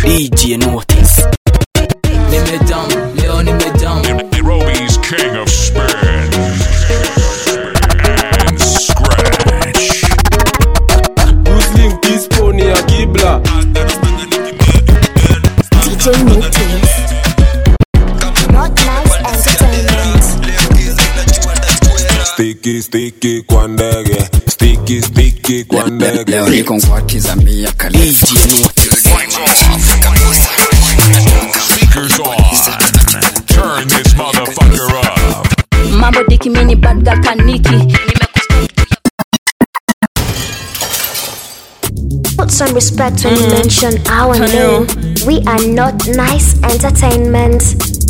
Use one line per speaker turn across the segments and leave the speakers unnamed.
DJ Notice.
nimejam leo nimejam
Nairobi's king of spin and scratch.
Muslim Kisponi ya kibla
DJ Notice. Not nice entertainment.
Sticky sticky kwa ndege Sticky sticky kwa ndege
leo niko ngwati za mia khalifa
DJ Notice.
Speakers on. Turn this motherfucker up.
mambo diki mini bad girl kaniki
Put some respect when you mention our name. We are not nice entertainment.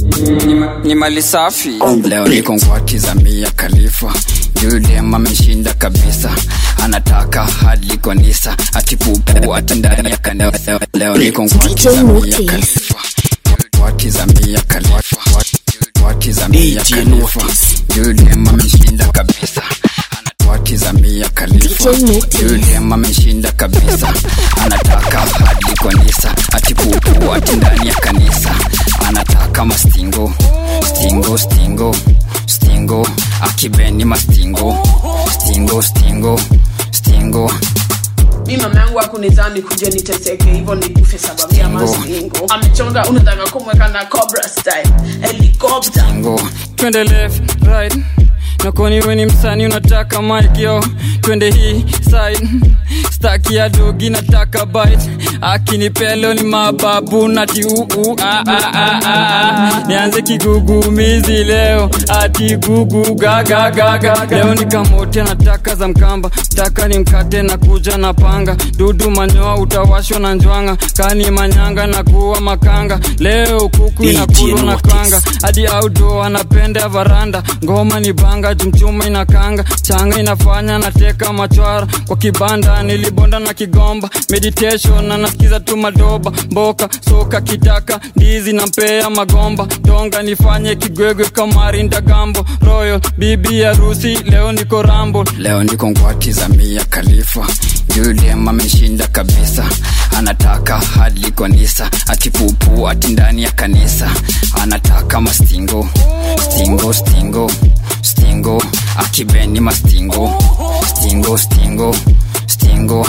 ni mali safi leo niko ngwati za mia khalifa yule ameshinda kabisa anataka hadi konisa atipupu ati ndani ya kanisa leo niko ngwati za mia
Notice.
khalifa ngwati za mia khalifa ngwati za mia
DJ
khalifa
Notice.
yule ameshinda kabisa ngwati za mia khalifa
DJ Notice.
yule ameshinda kabisa anataka hadi konisa atipupu ati ndani ya kanisa anataka mastingo stingo stingo stingo akibeni mastingo stingo stingo stingo
mi mama yangu akunizani kuja niteseke hivyo nikufe sababu ya masingo amechonga unataka kumweka na cobra style helicopter
stingo
twende left right nakoni weni msani unataka mike yo twende hii side staki ya dogi nataka bite akinipelo ni mababu nati uu ah, ah, ah, ah, ah. nianze kigugumizi leo ati gugu gagagaga leo nikamote nataka za mkamba taka ni mkate na kuja na panga dudu manyoa utawashwa na njwanga kani manyanga na kuwa makanga leo kuku
DJ
inakulwa na
Notice.
kanga hadi outdoor anapenda varanda ngoma ni banga jumchuma inakanga changa inafanya nateka machwara kwa kibanda nilibonda na kigomba meditation na nasikiza tu madoba mboka soka kitaka ndizi na mpea magomba tonga nifanye kigwegwe kamari ndagambo royal bibi harusi leo niko rambo
leo niko ngwati za mia khalifa yule ameshinda kabisa anataka hadi konisa atipupu ati ndani ya kanisa anataka mastingo stingo stingo stingo akibeni mastingo stingo stingo stingo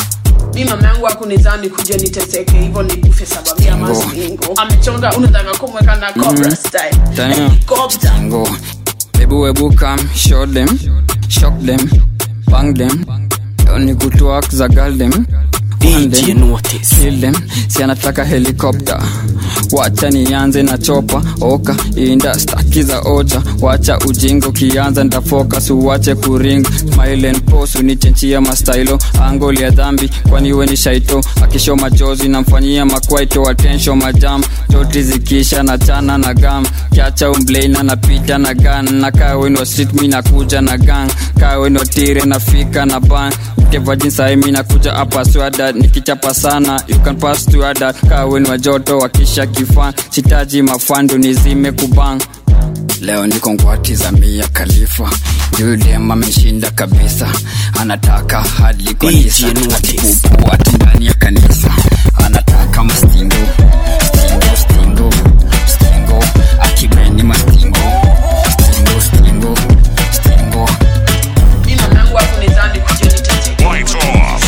mi mama yangu akunizani kuja niteseke hivyo nikufe sababu ya
Stingo.
masingo amechonga unataka kumweka na cobra style
Damn.
helicopter
Tango. Ebu ebu come, show them, shock them, bang them. Oni kutwak za girl them. One
DJ
them,
Notice.
kill them. Si anataka helikopta. Wacha nianze na chopa oka inda staki za ocha wacha ujingo kianza ntafokas uwache kuring smile and pose unichenchia mastailo angoli ya dhambi kwani we ni shaito akisho majozi namfanyia makwaito atensho majam joti zikisha na chana na gam kiacha umbleina napita na gan na kaweno street mi nakuja na gang kaweno tire nafika na ban kevajinsae mi nakuja hapa swada nikichapa sana you can pass to other kaweno joto wakisha kifan sitaji mafandu nizime kubang leo niko ngwati za mia khalifa yule ameshinda kabisa anataka hadi kanisa
DJ Notice.
atipupu ati ndani ya kanisa anataka mastingo stingo stingo stingo akibeni mastingo stingo stingo stingo
mi mama yangu akunizani kuja niteseke
Lights off.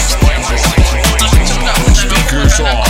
Speakers on.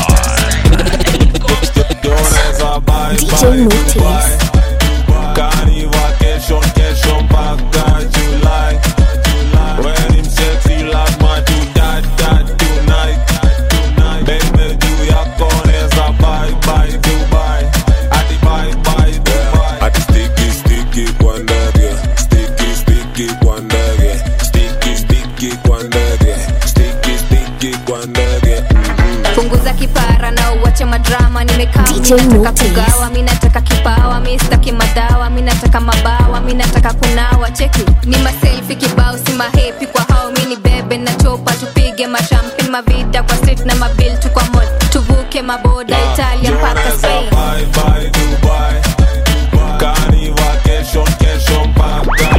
Doneza bye
DJ
bye
Notice.
Dubai Kani vacation kesho mpaka July When him sexy lazima tu dat dat tonight Baby juu yako neza bye bye Dubai Ati bye bye Dubai Ati sticky sticky kwa ndege Sticky sticky kwa ndege Sticky sticky kwa ndege Sticky sticky kwa ndege
punguza kipara na uwache madrama nimekaa
DJ
mi nataka
Notice.
kugawa mi nataka kipawa mi sitaki madawa mi nataka mabawa mi nataka kunawa cheki ni maselfi kibao si mahepi kwa hao mi ni bebe na chopa tupige mashampin mavida kwa street na mabil tu kwa mod tuvuke maboda italia mpaka spain
Bye bye Dubai Kani vacation kesho mpaka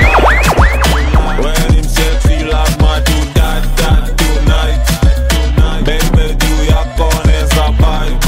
When him sexy lazima tu dat dat tonight Baby juu yako neza bye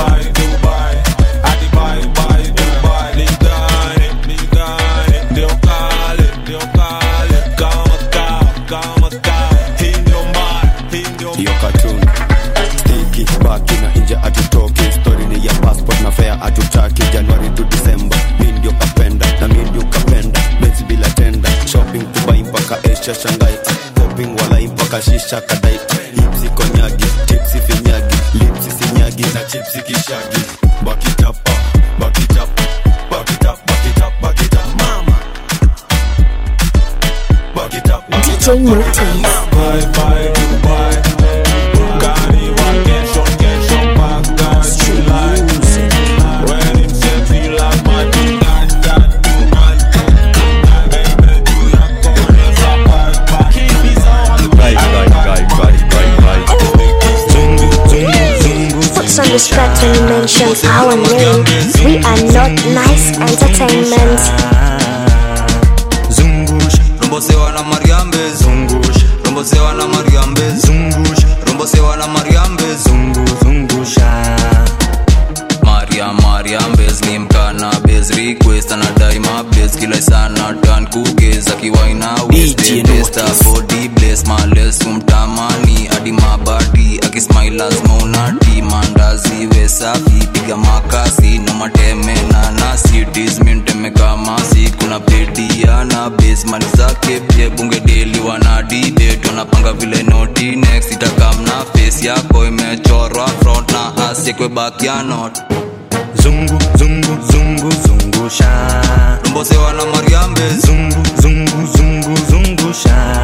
shopping walai mpaka shisha kadai hipsi konyagi tipsi finyagi lipsi sinyagi na chipsi kishagi bakitapa bakitapa bakitap bakitap bakitap mama bakitap
DJ Mutis.
Bye bye Dubai Gari wa kesho kesho mpaka Julai When him sexy like my that that tonight Baby do ya koleza bye bye Keep his on
Bye, bye, bye, bye, bye, bye. Zungu, zungu, zungu,
What's on this track when you mention our name? We are not nice entertainment.
zungusha rombosewa na mariambe zungusha rombosewa na mariambe zungusha rombosewa na mariambe zungu zungusha maria mariambes ni mkana bes request anadai mabes kila sana tan kugeza kiwaina westesta body bless males umtamani hadi mabadi akismail lazima unati mandazi we safi piga makasi na mateme na nasi disminteme kama si kuna pediana basement zake pie bunge deli wana debate wanapanga vile noti next itakamna face yako imechorwa front na asekwe back ya not
zungu, zungu, zungu, zungusha.
rombosewa na mariambe
Zungu, zungu, zungu, zungusha.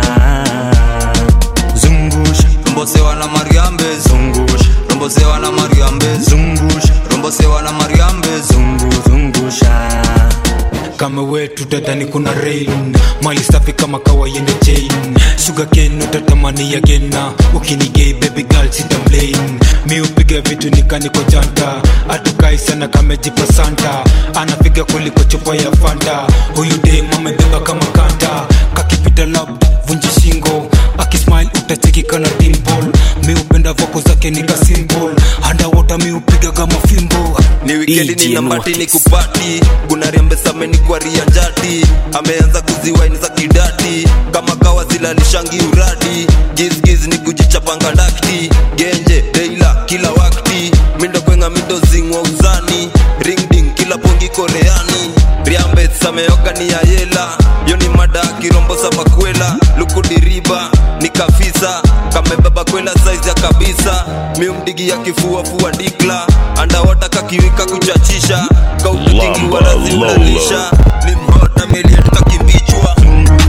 Zungusha,
rombosewa na mariambe
zungusha,
rombosewa na mariambe
zungusha,
rombosewa na mariambe
zungu, zungusha.
kama wetu tadhani kuna rain mali safi kama kawaiende chain sugar cane utatamani ya gena ukinigei baby girl sitamlain mi upiga vitu nikaniko janta atukai sana kamejipa santa anapiga kuliko chupa ya fanta huyu dem amebeba kama kanta kakipita lab vunji shingo akismile utacheki kana dimple mi upenda voko zake nika symbol underwater mi upiga kama fimbo
ni wikendi
DJ
nina mati
Notice.
ni kupati gunariambesame ni kwaria njati ameanza kuziwaini za kidati kama kawa zilalishangi uradi gizgiz ni kujichapanga ndakti genje deila kila wakti mindo kwenga mindo zingwa uzani ringding kila pongi koreani riambe sameoka ni ya yela yo ni mada kirombo sa makwela lukudiriba ni kafisa kamebeba kwela saizi ya kabisa miumdigi ya kifua fua dikla andawota kakiwika kuchachisha kaututingi wala zimlalisha ni mbota meliet kakimbichwa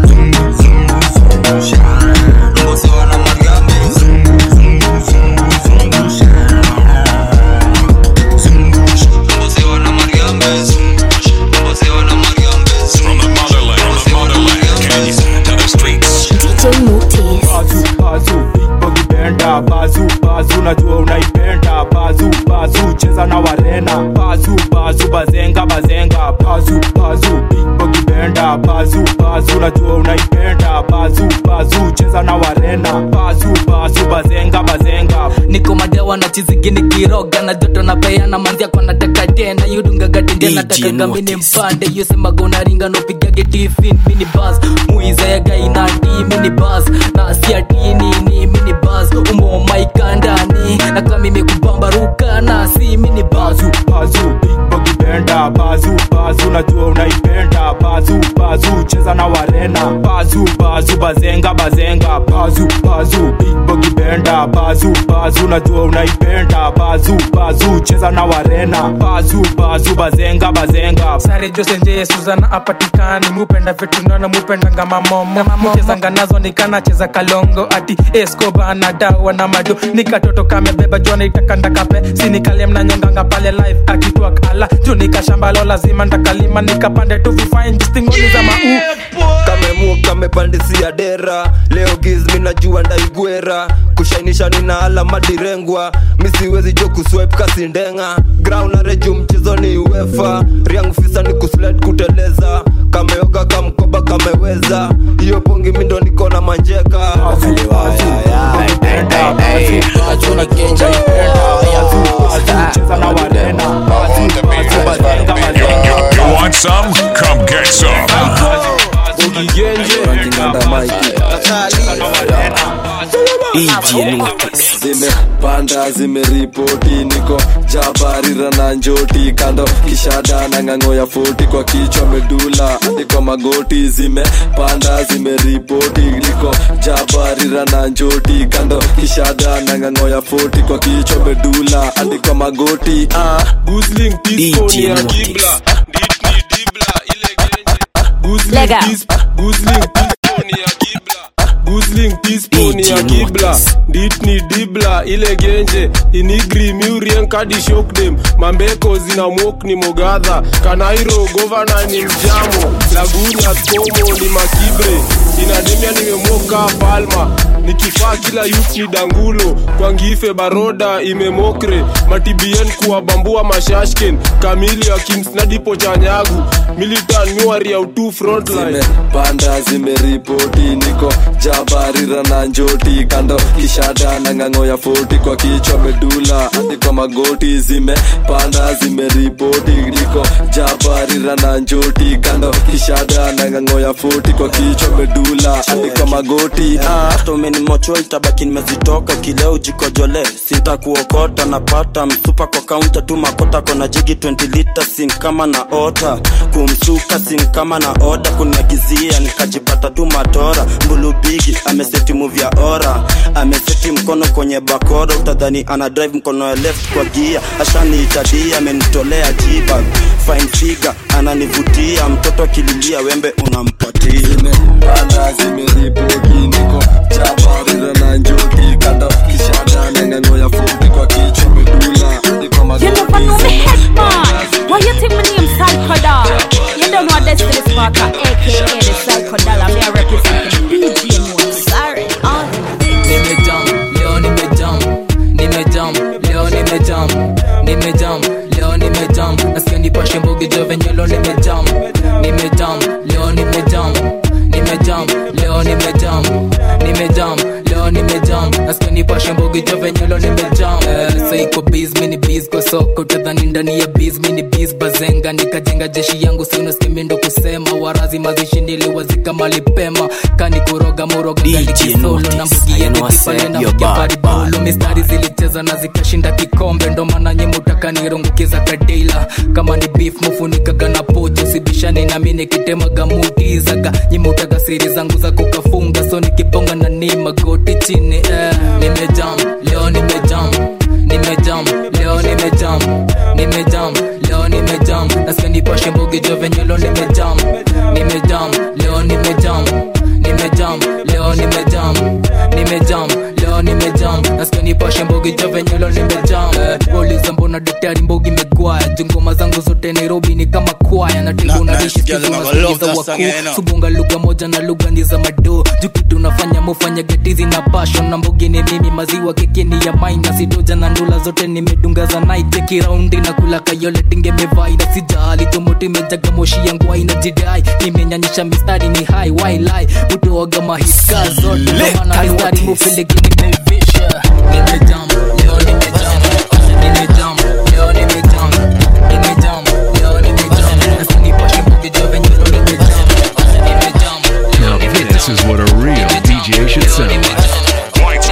Mbosewa na Mariambe. Mbosewa na Mariambe. Mbosewa na Mariambe.
From the motherland, from the motherland, Kenya to the streets.
DJ Mutis.
bazu bazu big bogi benda bazu bazu najua unaipenda bazu bazu cheza na warena bazu bazu bazenga bazenga bazu bazu big bogi benda bazu bazu najua unaipenda bazu bazu cheza na warena bazu bazu bazenga bazenga
niko madewa na chizigini kiroga na joto na peana manzia kwa nataka tena yudungagatindia
DJ
nataka gamini
Notice.
mpande yosemaga unaringa nopigage tifin mini bas muizega inati mini bas na siatini ni mini bas umomaikandani na kamimi kubambaruka na si mini bas
bazu bazu big bogi benda bazu bazu najua unaipenda bazu bazu cheza na warena bazu bazu bazenga bazenga bazu bazu big bogi benda bazu bazu najua unaipenda bazu bazu cheza na warena bazu bazu bazenga bazenga
sare josenje suzana apatikani mupenda vitunana mupendanga mamomo mchezanga nazo nikanacheza kalongo ati escoba na dawa na mado nikatoto kamebeba jona itakandakape sinikale mnanyonganga pale live akitwa kala juu nikashambalo lazima ndakalima nikapande tu vifain stingoni za mau
kamemu kamepandisia dera leo gizmi najua ndaigwera kushainisha nina alama direngwa misiwezi jo kuswipe kasindenga ground na reju mchezo ni uefa riang fisa ni kusled kuteleza kameoga kamkoba kameweza hiyo pongi mindo niko na manjeka
You want some? Come get some.
zimepanda zimeripoti niko jabarira na njoti kando kishada na ng'ang'o ya foti kwa kichwa medula hadi kwa magoti zimepanda zimeripoti niko jabarira na njoti kando kishada na ng'ang'o ya foti kwa kichwa medula hadi kwa magoti ah.
Gusling teaspoon ya kibla
Lega.
Gusling teaspoon ya kibla Gusling teaspoon ya kibla Ditni dibla ile genje Inigri miurien kadi shock them Mambeko zina mok ni mogadha Kanairo governor ni mjamo Lagunya skomo ni makibre Inademia nimemoka palma nikifaa kila youth ni dangulo kwa ngife baroda imemokre matibien kuwabambua mashashken kamili ya kimsnadipo chanyagu militan nyuari ya utu frontline
panda zimeripoti niko jabarira na njoti kando kishada na ng'ang'o ya foti kwa kichwa medula hadi kwa magoti zimepanda zimeripoti niko jabarira na njoti kando kishada na ng'ang'o ya foti kwa kichwa medula hadi kwa magoti ah.
hata umenimocho itabaki nimezitoka kileo jikojole sitakuokota napata msupa kwa kaunta tu makota kona jigi 20 lita sin kama na ota kumsuka sin kama na oda kuniagizia nikajipata tu matora mbulubigi ameseti move ya ora ameseti mkono kwenye bakora utadhani ana drive mkono ya left kwa gia ashaniitadia amenitolea jiba fine figure ananivutia mtoto akililia wembe unampatia
panda zimeripoti niko jabarira na njoti kando kishada na ng'ang'o ya foti kwa kichwa medula hadi kwa magoti
You never know me head man. Why you think my name Psycho Doll? You don't know Destiny Sparker, aka the Psycho Doll. I'm here representing DJ Moore. Sorry, on
nimejam leo nimejam nimejam leo nimejam nimejam leo nimejam nasikia nipashe mbogi jo venye leo nimejam nimejam leo nimejam nimejam leo nimejam nimejam leo nimejam nasikia nipashe mbogi jo venye leo nimejam Eh, sasa iko biz mini biz kwa soko tadhani ndani ya biz mini biz bazenga nikajenga jeshi yangu si unasikia mi ndo kusema warazi mazishi niliwazika malipema kani kuroga muroga galikisolo na mbugi yenu kipale na mbugi baribolo mistari zilicheza na zikashinda kikombe ndo maana nyemutaka nirungukiza kadeila kama ni beef mufunikaga na pocho sibishani nami nikitemaga mutizaga nyimutaga siri zangu za kukafunga so nikibonga na ni magoti chini eh. nimejam leo nimejam nimejam leo nimejam nimejam leo nimejam nasikia nipashe mbogi jo venye leo nimejam nimejam leo nimejam nimejam leo nimejam nimejam leo nimejam nasikia nipashe mbogi jo venye leo nimejam Eh, wauliza mbona daktari mbogi megwaya jungoma zangu zote nairobi ni kama kwaya na tengo na dishi skizu unasikiza wakuu subunga lugha moja na lugha ni za mado jukitu unafanya mufanya getizi na passion na mbogi ni mimi maziwa keki ni ya maina sidoja na ndula zote nimedunga za night cheki raundi na kula kayole dinge mevai na sijali tomoti mejaga moshi yangu aina jidai nimenyanyisha mistari ni high why lie utoaga mahiska zote ndo maana mistari mufiligi nimeivisha nimejam leo nimejam nimejam leo nimejam nimejam leo nimejam nasikia nipashe mbogi jo venye leo nimejam nimejam
Now this is what a real DJ should sound like. Lights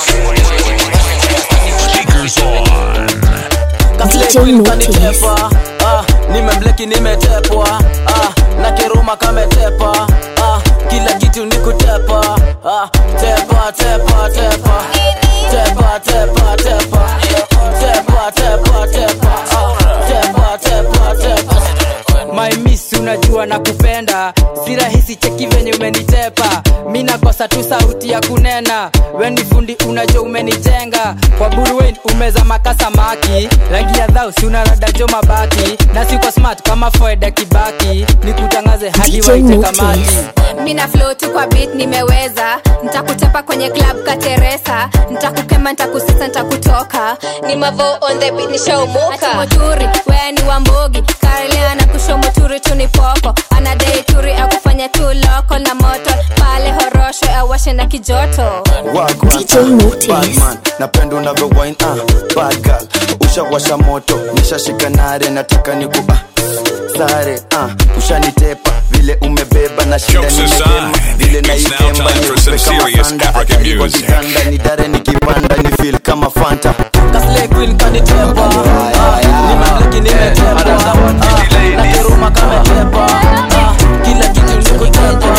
off. Speakers on.
kanitepa ah, nimembleki nimetepwa ah, na kiruma kametepa ah, kila kitu ni kutepa ah, tepa tepa tepa tepa tepa tepa tepa tepa tepa ah, tepa tepa tepa
my miss unajua na kupenda si rahisi cheki venye umenitepa mi nakosa tu sauti ya kunena weni fundi unajua umenijenga kwa buruwen umeza makasamaki rangi ya dhau si unaradajo mabaki na siko smart kama foeda kibaki nikutangaze hadi
DJ
waite
Notice.
kamati
mina flow tu kwa beat nimeweza ntakuchapa kwenye club kateresa ntakukema ntakusisa ntakutoka ni mavo on the beat nishaumuka moturi wea ni wambogi karelea na kushomoturi tu ni popo anadei turi akufanya tu loko na moto pale horosho awashe na kijoto
Badman, napenda unavyo wine ah, bad girl ushawasha moto nishashika nare nataka niku ah, sare ah, ushanitepa vile
vile umebeba na shida
Jokes
nimehema
aside,
vile
it's now
naikemba
time for
niupe
some
kama
serious
sanda
African
hatari kwa
music.
kitanda ni dare nikipanda ni feel kama fanta
Kaslay queen kanitepa nimemliki nimetepa nakiruma kametepa kila kitu nikutepa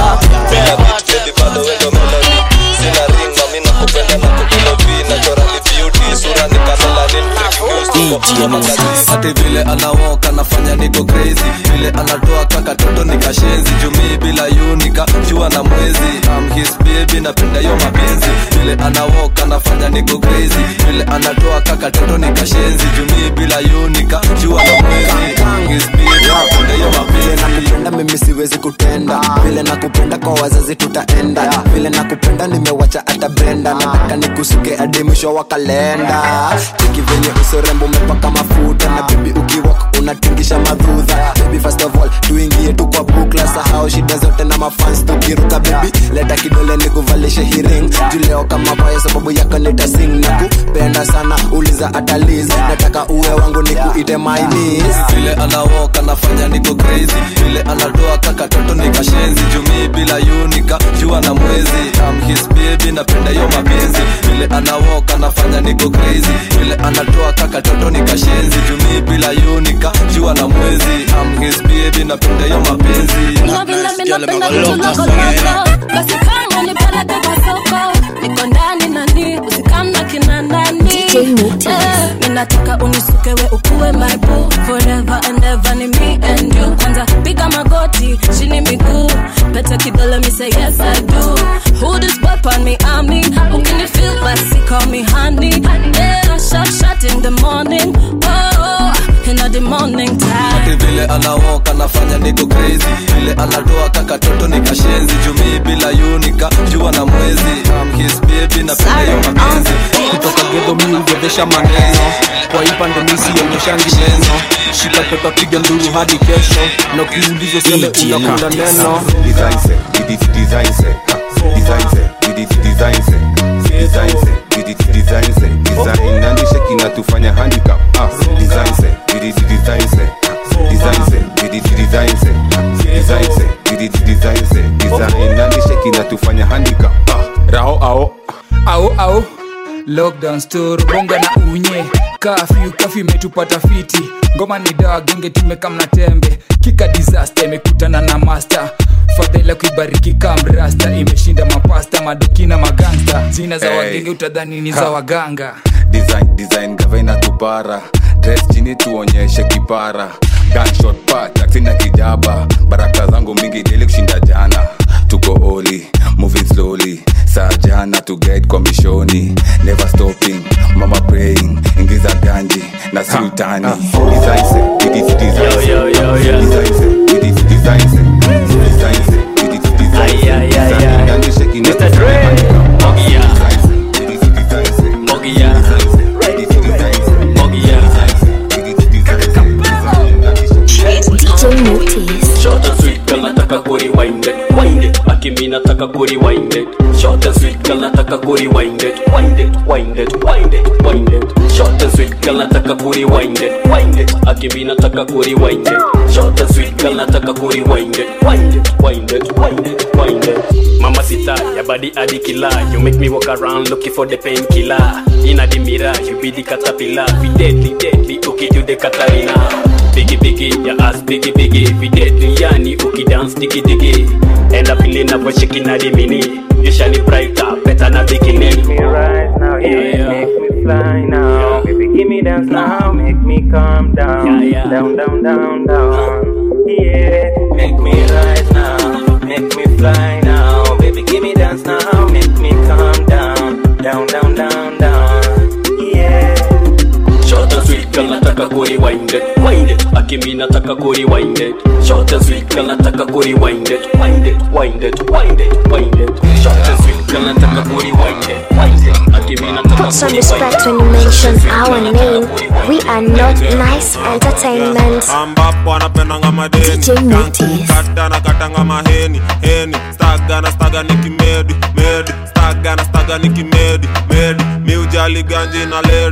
bado wendo melody sina ringa mi nakupenda na kukulovi naturally beauty sura ni kamelanin ati vile anawoka nafanya niko crazy vile anatoa kaka toto nikashenzi jumii bila yunika jua na mwezi I'm his baby napenda yo mapenzi vile anawoka nafanya niko crazy vile anatoa kaka toto nikashenzi jumii bila yunika jua na mwezi I'm his baby napenda yo mapenzi
nakupenda mimi siwezi kutenda vile nakupenda kwa wazazi tutaenda vile nakupenda nimewacha hata brenda nataka nikusuke hadi mwisho wa kalenda cheki venye usorembo umepaka mafuta na bibi ukiwak unatingisha madhudha baby first of all tuingie tu kwa bukla sahau shida zote na mafans tukiruka baby leta kidole nikuvalishe hiring juleo kama paye sababu yako nitasing na kupenda sana uliza ataliz nataka uwe wangu nikuite my niece
vile anawoka nafanya niko crazy vile anatoa kaka toto nikashenzi jumii bila yunika jua na mwezi I'm his baby napenda yo mapenzi vile anawoka nafanya niko crazy vile anatoa kaka toto nikashenzi jumii bila yunika jua na mwezi I'm his baby napenda yo mapenzi
Unapenda mimi napenda vitu loko loko Basi kama nipeleke kwa soko Niko ndani nani usikamna kina nani
DJ Mutis.
Eh, Mimi nataka unisuke we ukuwe my boo Forever and ever ni me and you Kwanza piga magoti chini miguu Pete kidole me say yes I do Who this boy on me I me Ukini feel basi call me honey Yeah shot shot in the morning Oh in the morning time
ati vile anawoka nafanya niko crazy vile anatoa kaka toto nikashenzi jumii bila yunika jua na mwezi I'm his baby napenda yo mapenzi
kutoka gedho mi ugedhesha maneno kwa ipande misi onyeshangi neno shika peka piga nduru hadi kesho na ukiulizo sele unakunda neno
Design set, did it design set. Design set, did it design set. Design set, did it design set. Design nani sheki na tufanya handicap. Ah, design set, did it design set. Design set, did it design set. Design set, did it design set. Design nani sheki na tufanya handicap. Ah,
rao ao ao ao lockdown store bonga na unye kafyu kafyu imetupata fiti ngoma ni dawa genge tumekamna tembe kika disaster imekutana na master fadhila kuibariki kamrasta imeshinda mapasta madokina magangsta zina za
Hey.
wagenge utadhani ni za
Ha.
waganga
design design gavana tupara dress chini tuonyeshe kipara gunshot pa taksi na kijaba baraka zangu mingi deli kushinda jana tuko oli moving slowly saa jana to guide kwa mishoni never stopping mama praying ingiza ganji na sultani design set it is design set design set it is design set design set it is design set design nani shaking Mr. Dre Mogia
Mogia Mogia
DJ Mutis.
Short and sweet girl nataka kurewind it Wind it Akimi nataka kurewind it Short and sweet girl nataka kurewind it Wind it Wind it Wind it Wind it Short and sweet girl nataka kurewind it Wind it Akimi nataka kurewind it Short and sweet girl nataka kurewind it Wind it Wind it Wind it Wind it Mama sita ya body adi killer You make me walk around looking for the painkiller Inna the mirror you be the caterpillar We deadly deadly okay you the Katarina Biggie biggie, your ass biggie biggie We deadly yani, uki dance diggy diggy End up feeling up shaking at the mini You shiny brighter, better na bikini Make me rise now, yeah, Make me fly now Baby give me dance now, make me calm down Down, down, down, down Yeah, make me rise now Make me fly now Baby give me dance now, make me calm down Down, down, down, down Yeah Short and sweet girl nataka kurewind it Wind it Akimi nataka kurewind it Short and sweet girl nataka kurewind it Wind it Wind it Wind it Wind it Short and sweet girl nataka kurewind it Wind it Akimi nataka
Put some
kurewind
respect when you mention our name. We are not nice entertainment.
ambapo anapendanga madeni kata na katanga maheni heni staga na staga ni kimedi medi staga na staga ni kimedi medi miujali ganji na ladies miu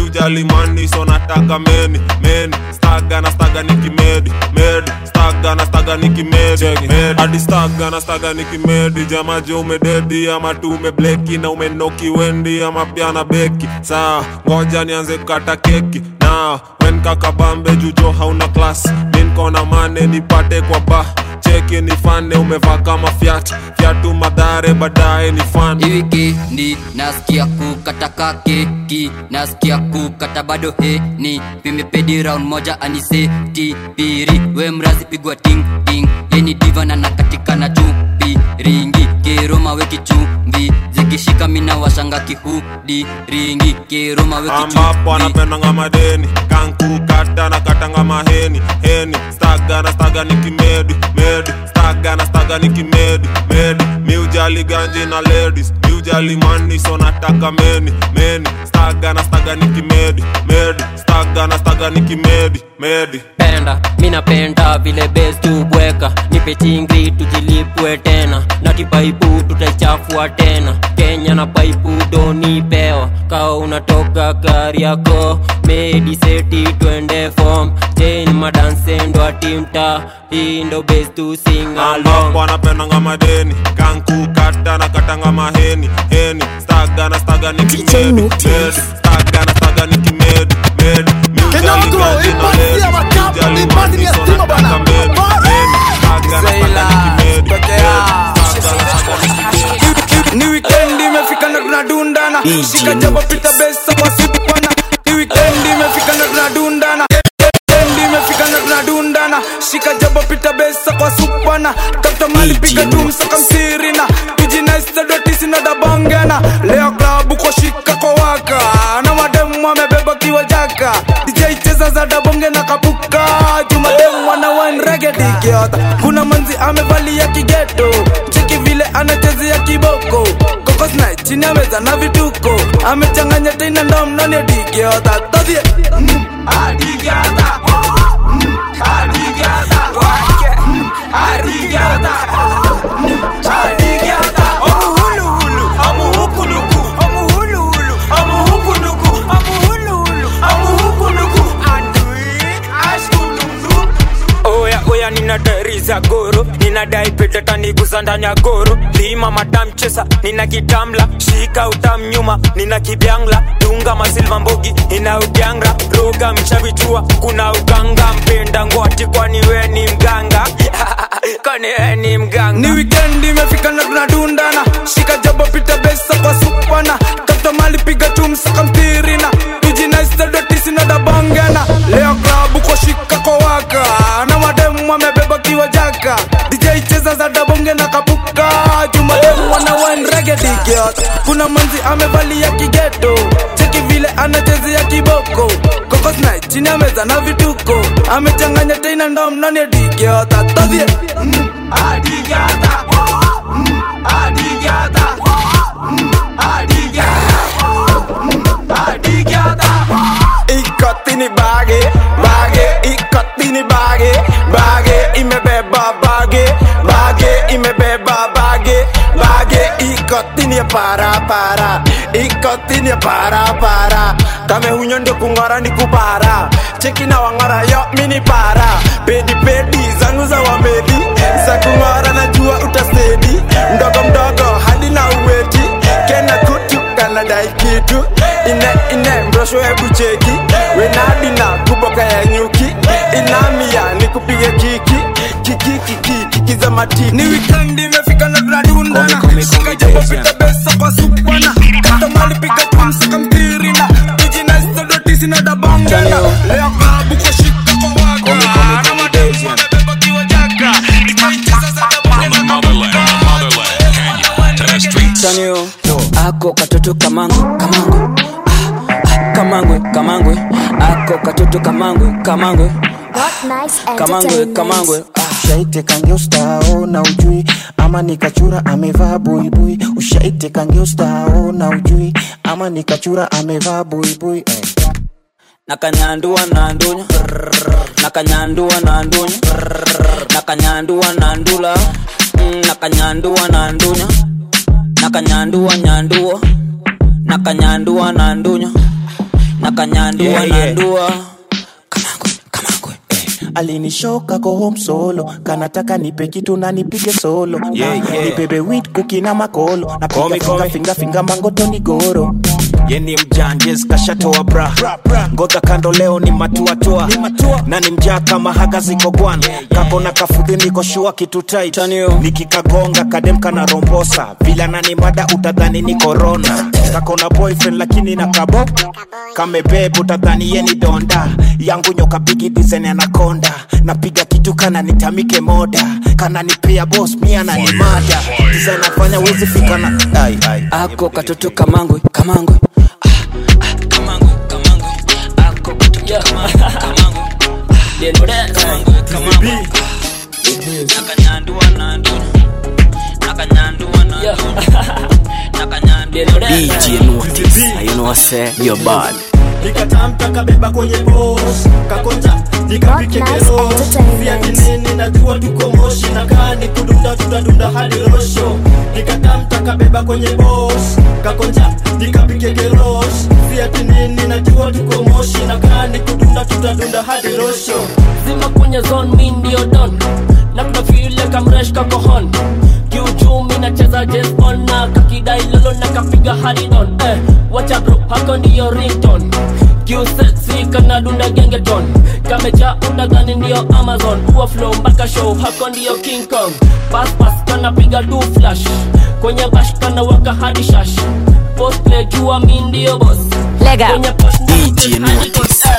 miujali mani so nataka meni meni staga na staga nikimedi medi staga na staga nikimedi medi hadi staga na staga nikimedi jamaje umededi ama tu umebleki na umenoki wendi ama pia na beki saa ngoja nianze kukata keki na wen kakabambe jujo hauna klas minkona mane nipate kwa ba cheki nifane umevaa kama fyat fyatu madhare baadaye ni fan
wikendi nasikia kukata keki nasikia kukata bado heni vimepedi round moja aniseti piri we mrazi pigwa ting ting yeni divana na katika na chupi ringi keroma weki chumvi zikishika mina washanga kihudi ringi keroma weki
ambapo anapendanga madeni kankukata na katanga maheni heni staga na staga nikimedi medi staga na staga nikimedi medi miujali ganji na ladies miujali mani so nataka meni meni staga na staga nikimedi medi staga na staga nikimedi medi
penda minapenda vile bes tubweka nipe chingri tujilipwe tena na kipaipu tutaichafua tena kenya na paipu donipewa kaa unatoka gari yako mediseti twende fom chen madansendo atimta hii ndo bes tu singalong
ambapo anapendanga madeni kankukata na katanga maheni heni staga na staga nikimedi medi staga na staga nikimedi medi miujali ganji na ladies miujali mani so nataka meni meni staga na staga nikimedi medi staga na staga nikimedi
ni wikendi imefika na tunadundana shika jaba pita besa kwa supana ni wikendi imefika na tunadundana wikendi imefika na tunadundana shika jaba pita besa kwa supana kapta mali piga tumsa kamsirina tujinaistadotisi dabongana leo klabu kwa shika kwa waka na mademu wamebeba kiwa jaka dj cheza za dabonge na kapuka jumademu wana wanregedikiota kuna manzi amevalia kigeto cheki vile anachezea kiboko kokosna chini ameza na vituko amechanganya tena ndo mnoni dikiota todhie mm, adikiota mm, adikiota wake mm, adikiota mm, adikiota omuhuluhulu omuhukuluku omuhuluhulu omuhukuluku omuhuluhulu omuhukuluku adui ashkululu
oya oya ninadariza goro ninadai petetaniguza ndani ya goro lima matamchesa nina kitamla shika utamnyuma nina kibyangla dunga masilva mbogi ina udyangra roga mchavichua kuna uganga mpenda ngwati kwani we ni mganga kwani we ni mganga
ni wikendi imefika na tunadundana shika jabo pita besa kwa supana kapta mali piga tumsaka mtirina tujinaistadotisi na dabongana leo klabu kwa shika kwa waka na mademu wamebeba kiwa jaka dj cheza za dabonge na kapuka jumademu wana wanregedikiot kuna manzi amevalia kigeto cheki vile anachezea kiboko kokosna chini ameza na vituko amechanganya tena ndo mnoni dikiota todhie mm, adikiota mm, adikiota mm, adikiota mm, adikiota
ikotini bage bage ikotini bage bage imebeba bage bage imebeba bage bage ikotini para para ikotini para para kame hunyo ndio kung'ora ni kupara cheki na wang'ora yo mini para pedi pedi zangu za wamedi za kung'ora najua utasedi mdogo mdogo hadi na uweti kena kutu kanadai kitu ine ine mrosho hebu cheki wenadina kuboka ya nyuki inamia ni kupige kiki kiki kiki kiki za matiki
ni wikendi imefika na tunadundana shika jabo pita besa kwa supana kata mali piga tumsaka mtirina tujinaistadotisi na dabongana leo klabu kwa shika kwa waka na mademu wamebeba kiwa jaka dj cheza za dabonge na
Chanio, ako katoto kamangu kamangu ah, ah, kamangwe kamangwe ako katoto kamangwe kamangwe
What nice
kamangwe
entertainment.
kamangwe
ushaite kangeustao na ujui ama nikachura amevaa buibui ushaite kangeustao na ujui ama nikachura amevaa buibui eh.
nakanyandua na ndunya nakanyandua na ndunya nakanyandua na ndula Mm, nakanyandua na ndunya nakanyandua nyandua nakanyandua na ndunya
nakanyandua
Yeah, yeah.
nandua
alinishoka ko home solo kanataka nipe kitu na nipige solo
Yeah,
Na
yeah.
nibebe wit kuki na makolo
Call
napiga
me, call
finga
me.
finga finga mangotoni goro
ye ni mjanjes kashatoa bra ngoja kando leo ni matuatua na ni mjaa kama haga ziko gwan kako na kafudhi niko shua kitu tight nikikagonga kadem kana rombosa vila nani mada utadhani ni korona kako na boyfriend lakini na kabo kamebeb utadhani ye ni donda yangu nyoka bigi design anakonda napiga kitu kana nitamike moda kana nipea boss mia na ni mada design afanya wezi fika na ai ai
ako katoto kamangwe kamangwe
DJ Notice, you know say you're bad.
nikatamka kabeba kwenye bos kakonja nikapike keros viati nini najua tuko moshi na kani kudunda tutadunda hadi rosho nikatamka kabeba kwenye bos kakonja nikapike keros viati nini najua tuko moshi na kani kudunda tutadunda hadi rosho
zima kwenye zone mi ndio don na kuna vile kamresh kakohon kiuchumi nacheza jes on na kakidai lolo na kapiga haridon eh, wacha bro hako ndiyo rington kiusetsi kanadunda gengeton kameja udagani ndiyo amazon huwa flow mpaka show hako ndiyo king kong paspas kanapiga du flash kwenye bash kanawaka hadi shash postplay jua mi ndio bos
Lega.
kwenye posh
DJ Notice.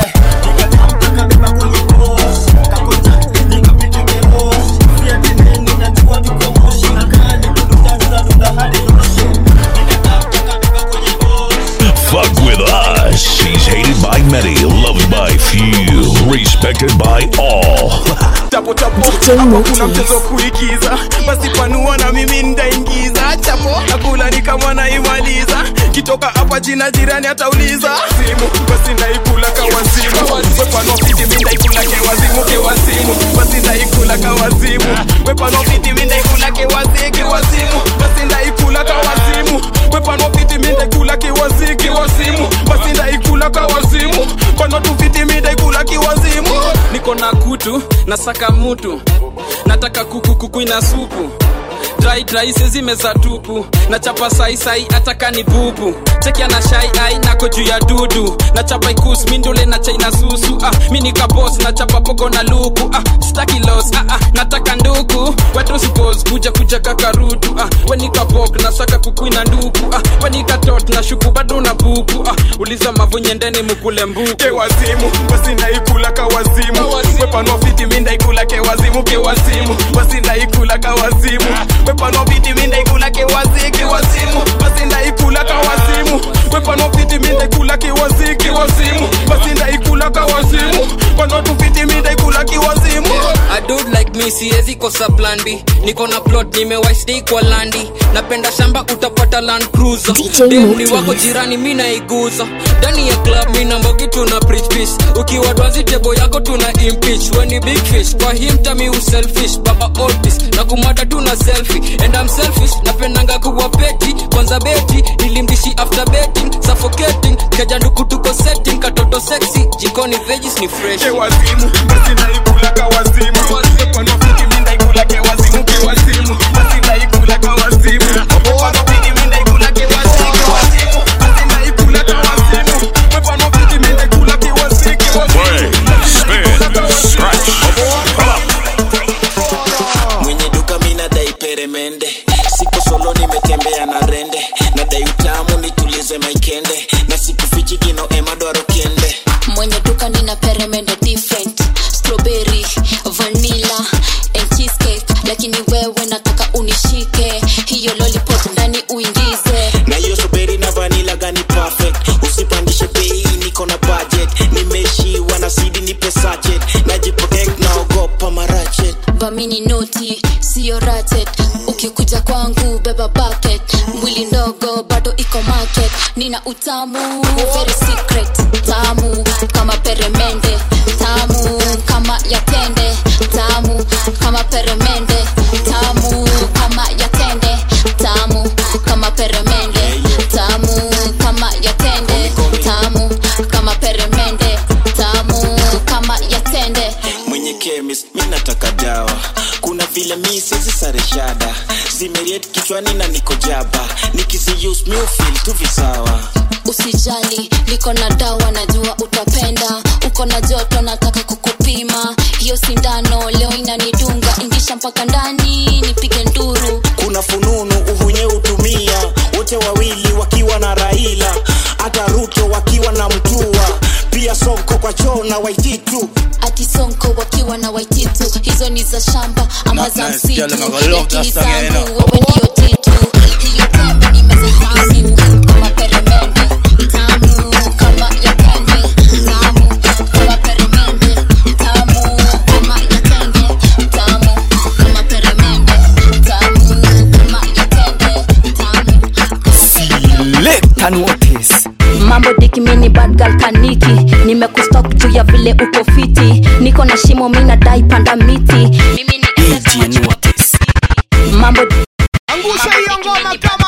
Fuck with us. She's hated by many, loved by few, respected by all.
chapo chapo hapo kuna mchezo kuigiza basi panua na mimi ndaingiza chapo nakula ni kama naimaliza kitoka hapa jina jirani atauliza simu basi naikula kawazimu wepano fiti mi ndaikula kewazimu kewazimu basi ndaikula kawazimu wepano fiti mi ndaikula kewazi kewazimu basi ndaikula kawazimu wepano fiti mi ndaikula kewazi kewazimu basi ndaikula kawazimu pano tu fiti mi ndaikula kiwazimu
niko na kutu nasaka mutu nataka kuku kuku ina supu dry dry sezimeza tupu na chapa saisai ataka ni bubu chekia na shai ai nako juu ya dudu na chapa ikus mindule na chaina susu ah, mi nikabos na chapa pogo na luku ah, staki los ah, ah, nataka nduku wetu suppose kuja kuja kakarutu ah, wenikabok na saka kukuina nduku ah, wenikatot na shuku bado na buku ah, uliza mavunyendeni mukule mbuku
kewazimu basi ndaikula kawazimu wepanua fiti mi ndaikula kewazimu kewazimu basi ndaikula kawazimu wepanua fiti mi ndaikula kewazi kewazimu basi ndaikula kawazimu wepanua fiti mi ndaikula kewazi kewazimu basi ndaikula kawazimu panua tu fiti mi ndaikula kiwazimu
A dude like me siwezi kosa plan B niko na plot nimewaistay kwa landi napenda shamba utapata land cruiser demni wako jirani mi naiguza ndani ya club mi na mbogi tuna preach peace ukiwa dwazi tebo yako tuna impeach when ni big fish kwa him tami uselfish baba otis na kumada tuna selfie and I'm selfish napendanga kuwa peti kwanza beti nilimdishi after betting suffocating keja nduku tuko setting katoto sexy jikoni veggies ni fresh
kewazimu basi ndaikula kawazimu wepanua fiti mi ndaikula kewazimu kewazimu basi ndaikula kawazimu wepanua fiti mi ndaikula kewazi kewazimu basi ndaikula kawazimu wepanua fiti mi ndaikula kewazi kewazimu
Scratch.
mwenye duka mina dai peremende siku solo nimetembea na rende na dai utamu nitulize maikende na sikufichi kino emadwaro kende
mwenye duka nina peremende different strawberry vanilla and cheesecake lakini wewe nataka unishike hiyo lollipop ndani uingize
na hiyo strawberry na vanilla gani perfect usipandishe bei niko na budget nimeishiwa na sidi nipe sachet najiprotect naogopa marachet
vamini noti siyo ratet ukikuja kwangu beba bucket mwili ndogo bado iko market nina utamu very secret tamu kama peremende tamu kama yatende tamu kama peremende tamu kama yatende tamu kama peremende tamu kama yatende tamu kama peremende
kichwani na niko jaba nikisiuse mi ufil tu visawa
usijali niko na dawa najua utapenda uko na joto nataka kukupima hiyo sindano leo inanidunga ingisha mpaka ndani nipige nduru
kuna fununu uhunye utumia wote wawili wakiwa na raila hata ruto wakiwa na mtua pia sonko kwa choo na waititu
ati sonko wakiwa na waititu hizo ni za shamba ama za
Nice,
msitu
girl, I'm gonna love
lakini
that song, you
zangu
know.
wewe ndio titu hiyo tembe nimezihamu kama peremende tamu kama ya tende tamu kama peremende tamu kama ya tende tamu kama peremende tamu kama ya tende tamu
Leta notice
mambo dikimini badgal kaniki nimekustok juu ya vile uko fiti niko na shimo mi nadai panda miti mimi ni mambo
angusha hiyo ngoma kama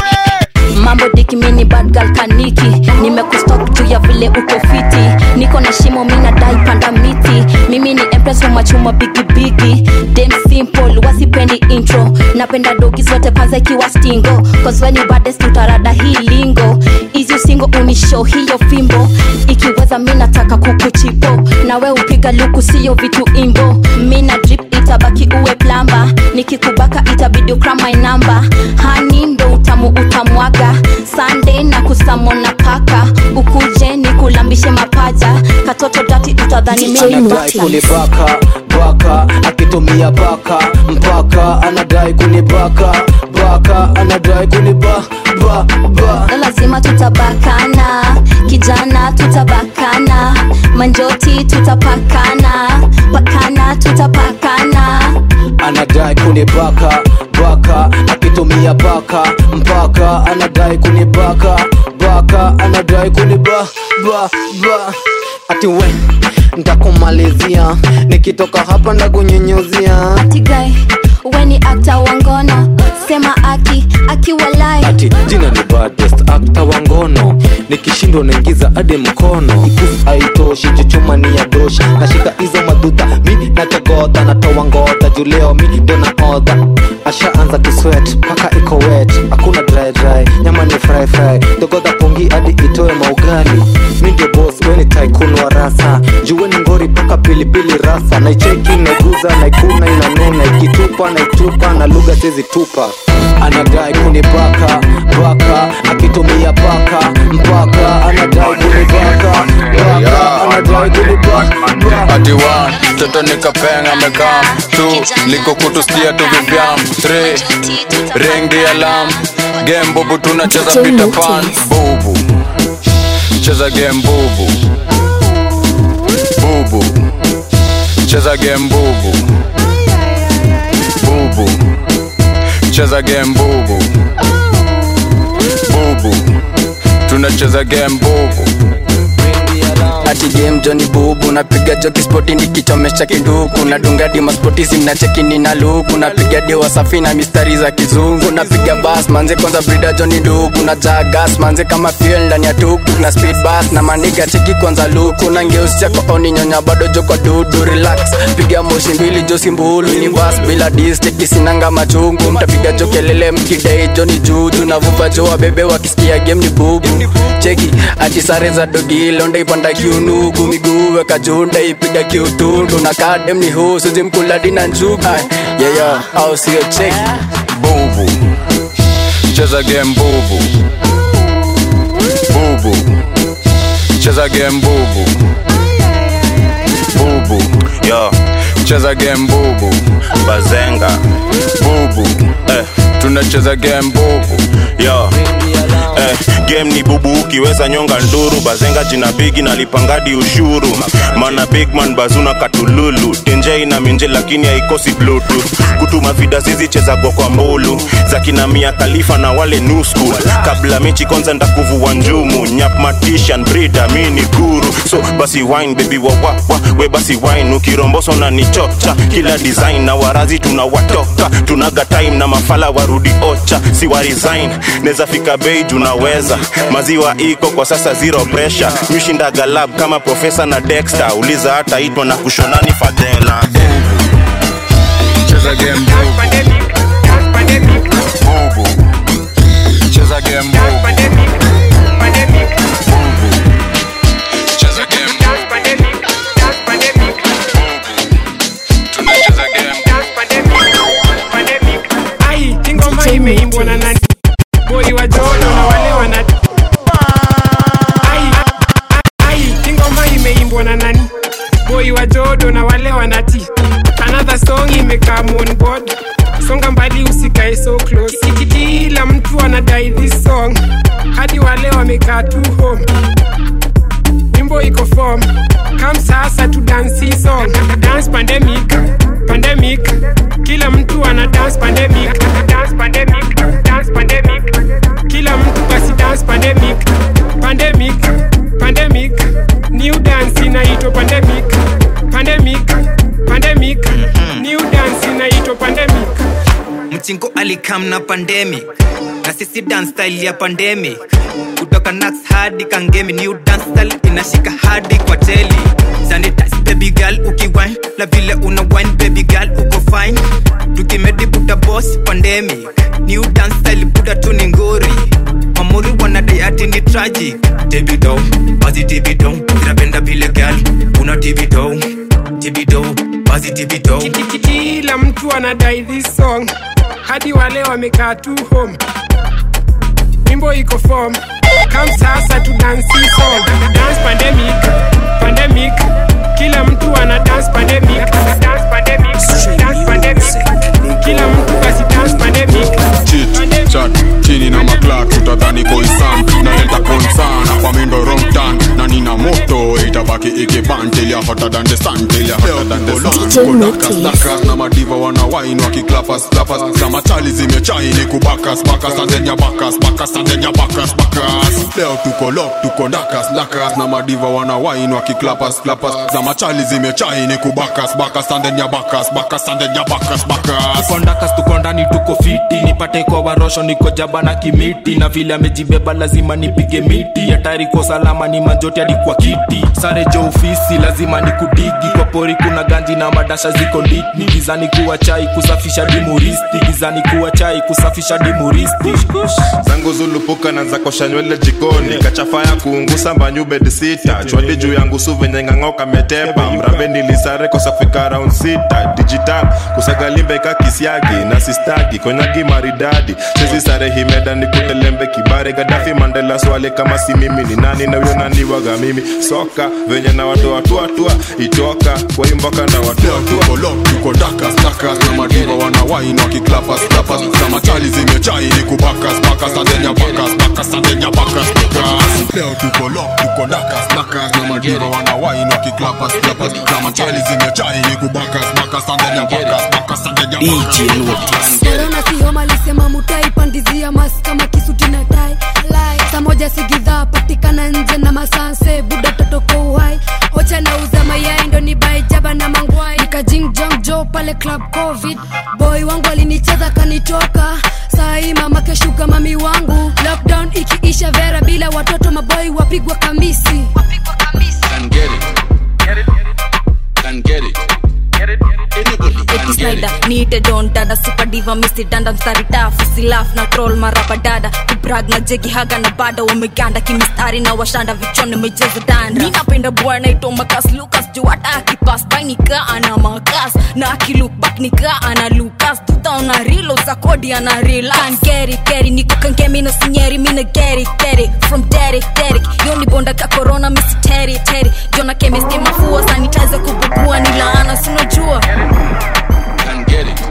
mawe
mambo dikimini badgal kaniki nimekustok juu ya vile uko fiti niko na shimo mi nadai panda miti mimi ni empress wa machuma bigibigi dem simple wasipendi intro napenda dogi zote kwanza ikiwa stingo cause when you baddest utarada hii lingo izi usingo unisho hiyo fimbo ikiweza mi nataka kukuchipo nawe upiga luku siyo vitu imbo mi na drip itabaki uwe plamba nikikubaka itabidi ukra my number hani ndo utamu utamwaga sande na kusamona paka ukuje ni kulambishe mapaja katoto dati utadhani mimi
anadai kunibaka baka akitumia baka mpaka anadai kunibaka baka anadai kuniba ba ba
lazima tutabakana kijana tutabakana manjoti tutapakana pakana tutapakana
anadai kunibaka baka akitumia baka mpaka anadai kunibaka baka anadai kuniba ba ba ati we ntakumalizia nikitoka hapa ndakunyenyuzia
atigai weni akta wangono sema aki akiwalai
ati jina ni baddest akta wa ngono nikishindwa naingiza hadi mkono Ikusi haitoshi chuchuma ni ya doshi nashika hizo madhuta mi nachogodha natoa ngodha juu leo mi ndo naodha ashaanza kiswet mpaka iko wet hakuna dry dry nyama ni fry fry dogodha pongi hadi itoe maugali mi ndio boss weni tycoon wa rasa juweni ngori mpaka pilipili rasa naicheki naiguza naikuna inanuna ikitupa naitupa na lugha sizi tupa anadai kunibaka baka akitumia baka mpaka anadai kunibaka baka anadai kunibaka
ati one toto nikapenga mekam tu liko kutustia tu vivyam three ring the alarm game bubu tunacheza Peter Pan bubu cheza game bubu bubu cheza game bubu bubu cheza game bubu bubu tunacheza game bubu
ati game joni bubu napiga joki spoti nikichomesha kinduku nadunga dima spoti simnachekini na luku napiga dewa safi na mistari za kizungu napiga bas manze kwanza brida joni ndugu na jagas manze kama fuel ndani ya tuktuk na speed bus na maniga cheki kwanza luku na ngeusi chako oni nyonya bado joko dudu relax piga moshi mbili josi mbulu ni bas bila dis cheki sinanga machungu mtapiga jokelele mkidai joni juju na vuva joa bebe wakisikia game ni bubu cheki ati sare za dogi londa ipanda kiunugu miguu weka junda ipiga kiutundu na kadem ni husu zimkuladi na njugu yeyo au sio cheki
bubu cheza game bubu bubu cheza game bubu bubu
yo
cheza game bubu
bazenga
bubu
eh.
tunacheza game bubu
yo eh, game ni bubu ukiweza nyonga nduru bazenga jina bigi nalipangadi ushuru mana bigman bazuna katululu tenje ina minje lakini haikosi bluetooth kutuma vida zizi chezagwa kwa mbulu za kina mia khalifa na wale new school kabla mechi kwanza ndakuvua njumu nyap matishan brida mi ni guru so basi wine baby wawawa we basi wine ukiromboso na nichocha kila design na warazi tunawatoka tunaga time na mafala warudi ocha si wa resign neza fika bei tunaweza maziwa iko kwa sasa zero pressure mishinda galab kama profesa na dexter uliza hata itwa na kushonani fadhela
cheza game bubu bubu cheza game bubu cheza game tunacheza game
ai ingoma imeimbwa na nani boi wa jodo na wale wana ai ai ingoma imeimbwa na nani boi wa jodo na wale wanati another song imekaa on board songa mbali usikae so close Ki- kila mtu anadai this song hadi wale wamekaa tu home wimbo iko form kam sasa tu dance hii song dance pandemic pandemic kila mtu ana dance pandemic dance pandemic dance pandemic kila mtu basi dance pandemic pandemic pandemic new dance inaitwa pandemic pandemic pandemic new dance inaitwa pandemic
mchingo alikam na pandemic na sisi dance style ya pandemic kutoka nax hadi kangemi new dance style inashika hadi kwa teli sanitize baby girl ukiwine na vile una wine baby girl uko fine tukimedi buta boss pandemic new dance style buda tu ni ngori mamuri wanadai ati ni tragic tibido bazi tibido zinapenda vile girl una tibido tibido bazi tibido
Ki- ki- kila mtu anadai this song hadi wale wamekaa tu home wimbo iko form kam sasa tu dance hii song dance pandemic pandemic kila mtu ana dance pandemic dance pandemic dance pandemic kila mtu basi dance pandemic
chit chat chini na maklak utadhani koisam naenda konsana kwa mindo romtan na nina moto itabaki ikibantilia hotter than the sun till ya hotter than the sun kodakas dakas na madiva wana wine wakiklapas klapas za machali zimechaini kubakas bakas andenya bakas bakas andenya bakas bakas leo tuko lok tuko ndakas ndakas na madiva wana wine wakiklapas klapas za machali zimechaini kubakas bakas andenya bakas bakas andenya bakas bakas
tuko ndakas tuko ndani tuko fiti nipate kwa warosho niko jaba na kimiti na vile amejibeba lazima nipige miti hatari kwa salama ni manjoti hadi kwa kiti sare jo ofisi lazima ni kudigi kwa pori kuna ganji na madasha ziko nditni gizani kuwa chai kusafisha dimuristi gizani kuwa chai kusafisha dimuristi
zangu zulupuka na zakosha nywele jikoni kachafaya kuungusa mbanyu bed sita chwadi juu yangu su venye ng'ang'oka metepa mrambe nilisare kosa kufika round sita digital kusagalimbe ka kisiagi na sistagi konyagi maridadi sezi sare himeda ni kutelembe kibare gadafi mandela swale kama si mimi ni nani na huyo nani waga mimi soka venye na watu watuatua itoka kwa imboka na watu
tuko lok tuko dakas dakas na madiva wana wine wakiklapas klapas za machali zimechaini kubakas bakas andenya bakas bakas andenya bakas bakas leo tuko lok tuko dakas dakas na madiva wana wine wakiklapas klapas za machali zimechaini kubakas bakas andenya bakas bakas andenya bakas
Corona si homa alisema mutai pandizia mas kama kisuti na tai saa moja sigidhaa patikana nje na masanse buda totoko uhai ocha na uza mayai ndo ni bai jaba na mangwai nikajingjong jo pale club covid boy wangu alinicheza kanitoka sai mama keshuka mami wangu lockdown ikiisha vera bila watoto maboy wapigwa kamisi
Can get it. Can get it. Anybody can get
Snyder,
it.
niite don dada super diva misi danda mstari tafu silaf na troll maraba dada kubrag na jegi haga na bada wameganda kimistari na washanda vichoni mejeza danda ninapenda bwana ito makas lukas juu hata akipas by nika ana makas na akilook back nika ana lukas tutaona rilo za kodi ana relax kan keri keri niko kankemi na sinyeri mina geri geri from Derek Derek yoni bonda ka corona misi teri teri jona chemistry mafua sanitizer kububua ni laana sinajua
Can get it.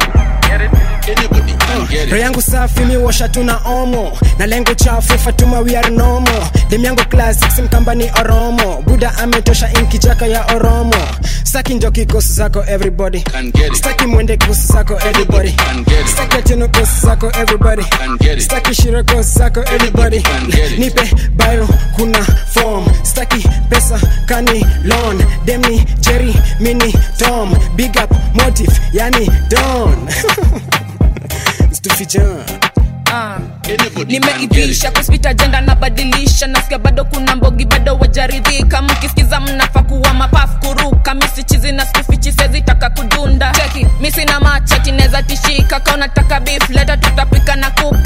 Anybody can get
roho
it.
yangu safi miwosha tuna omo na lengo chafu fatuma we are nomo dem yangu classic simkamba ni oromo buda ametosha inkijaka ya oromo staki njo kikosi zako everybody staki mwende kosi zako everybody staki atino kosi zako everybody staki shiro kosi zako everybody nipe bairo kuna form staki pesa kani loan demni jerry mini tom big up motive yani don stufijan
Ah. nimeivisha kuspita jenda nabadilisha nasikia bado kuna mbogi bado wajaridhika mkisikiza mnafa kuwa mapafu kuruka misichizi na skufichi sezitaka kudunda cheki misi na macheti neza tishika kaunataka beef leta tutapika na kuku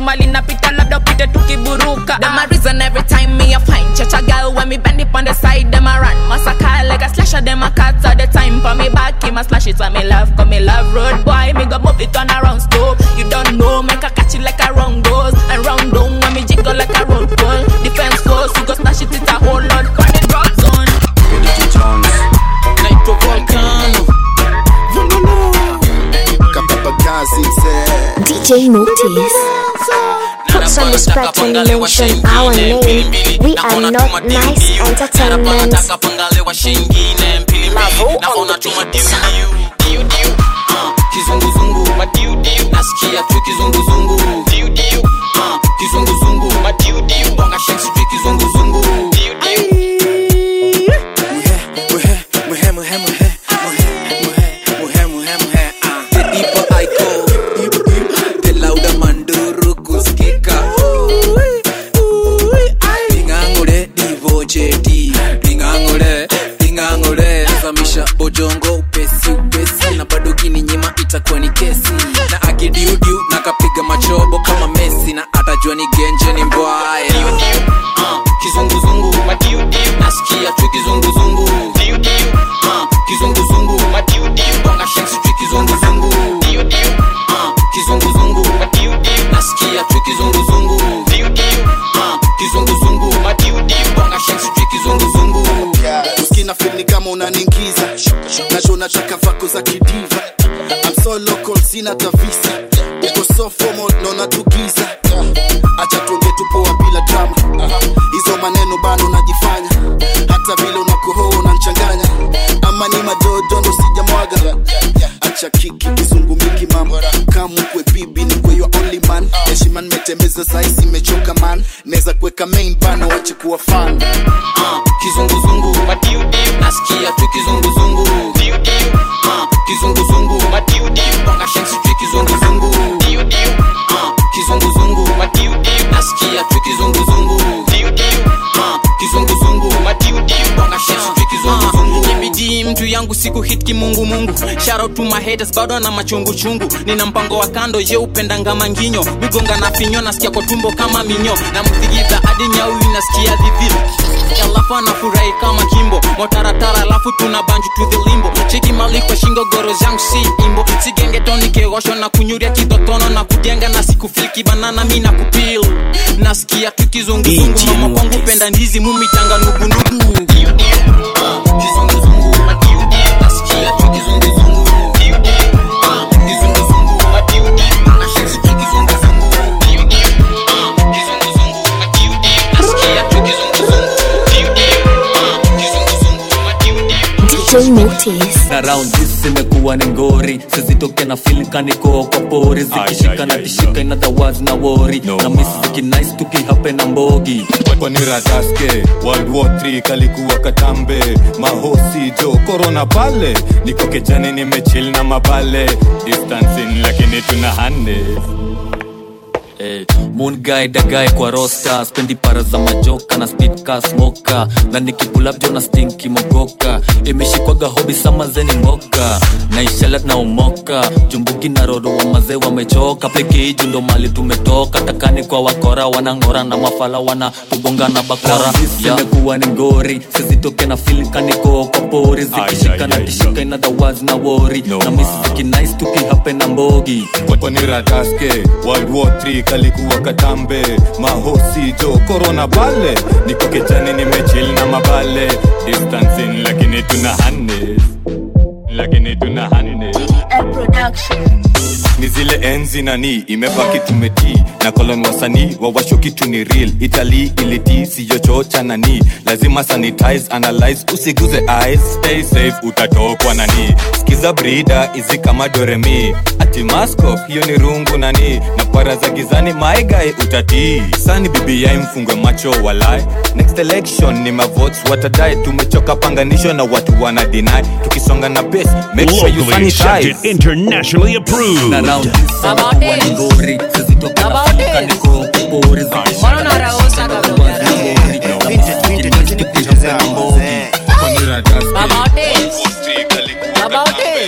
mali napita labda upite tukiburuka Them a reason every time me a find Church a girl when me bend it on the side Them a run massacre like a slasher Them a cut all the time for me back Him a slash it when me love Cause me love road boy Me go move it on around stove You don't know Make a catch it like a round goes And round down when me jiggle like a road goal Defense goes You go smash it It's a whole lot Burn it drop zone
naitwa volcano kapapagazi mzee
DJ Motis. Put some respect when you mention our name. We are not nice entertainment.
nataka pangalewa shingine mpili mbili naona tuma diu diu diu diu Ah, kizunguzungu madiudiu nasikia tu kizunguzungu diu diu Ah, kizunguzungu madiudiu bonga shek sijui kizunguzungu diu diu
Muhe, muhe, muhe, muhe, muhe, muhe, muhe, muhe, ah. The deeper I go, the louder manduru kusikika. Pingangule, divo jeti. Pingangule, pingangule. Zamisha bojongo upesi upesi na bado kininyima itakuwa ni kesi na akidiudiu na kapiga machobo kama mesi na atajua ni genje ni mbwaye
Ah, kizunguzungu madiudiu nasikia tu kizunguzungu diu diu Ah, kizunguzungu madiudiu bonga shek sijui kizunguzungu diu diu Ah, kizunguzungu madiudiu nasikia tu kizunguzungu diu diu Ah, kizunguzungu madiudiu bonga shek sijui kizunguzungu
uskina fili kama unaningiza nacho nataka vako za kidiva I'm so local sina tavisa uko so formal naona tugiza acha tuonge tupoa bila drama hizo maneno bado najifanya hata vile unakohoa unanchanganya ama ni majojo ndo sijamwaga acha kiki kizungumiki mama kama kwe bibi ni kwe your only man heshima nimetembeza saisi imechoka man naweza kuweka main bano wache kuwa fan
Ah, kizunguzungu madiudiu nasikia tu kizunguzungu diu diu Ah, kizunguzungu madiudiu bonga shek sijui kizunguzungu diu diu Ah, kizunguzungu madiudiu nasikia tu kizunguzungu diu diu Ah, kizunguzungu madiudiu bonga shek sijui kizunguzungu
ibidii mtu yangu siku hit kimungumungu shout to my haters bado na machungu chungu nina mpango wa kando ye upendanga manginyo migonga na finyo nasikia kwa tumbo kama minyo na mzigiza hadi nyau inasikia dhidhili alafu anafurahi kama kimbo motaratara alafu tuna banju to the limbo cheki mali kwa shingo goro zangu si imbo sigengetoni keosho na kunyuria kitotono na kujenga na sikufiliki banana mi na kupil nasikia tu kizunguzungu mama kwangu penda ndizi mumitanga nugunugu
DJ Motis.
na round this imekuwa ni ngori sizitoke na feel kaniko kwa pori zikishika na tishika in other words na wori na miss zikinice tukihape na mbogi
kwani rataske world war 3 kalikuwa katambe mahosi jo korona pale niko kejani nimechil na mabale distancing lakini tuna hande
Hey, moon guy da guy kwa rosta spendi para za majoka na speed ka smoka na nikipulap jo na stinki mogoka imeshikwaga hobi sama zeni moka na ishalat na umoka jumbuki na rodo wa mazee wamechoka peke iju ndo mali tumetoka takani kwa wakora wanangora na mafala wana tubonga na bakora imekuwa ni ngori sizitoke na fil kaniko kwa pori zikishika na tishika in other words na wori na miss zikinice tukihape na mbogi
kwani rataske world war 3 kalikuwa katambe mahosi jo korona pale niko kejani nimechil na mabale distancing lakini tuna hande lakini tuna hande ni zile enzi nani imebaki tumetii na kolon wasanii wawasho kitu ni real italy ilitii siyochocha nani lazima sanitize analyze usiguze eyes stay safe utatokwa nani skiza brida izi kama doremi ati masko hiyo ni rungu nani na para za gizani maigae utatii sani bbi mfungwe macho walai next election ni mavotes watadai tumechoka panganisho na watu wana deny tukisonga na pace make sure you
Locally
sanitize
accepted, internationally approved.
na round this imekuwa ni ngori sizitoke na fil kaniko kwa pori zikishika na tishika na other words na wori na miss zikinice tukihape na mbogi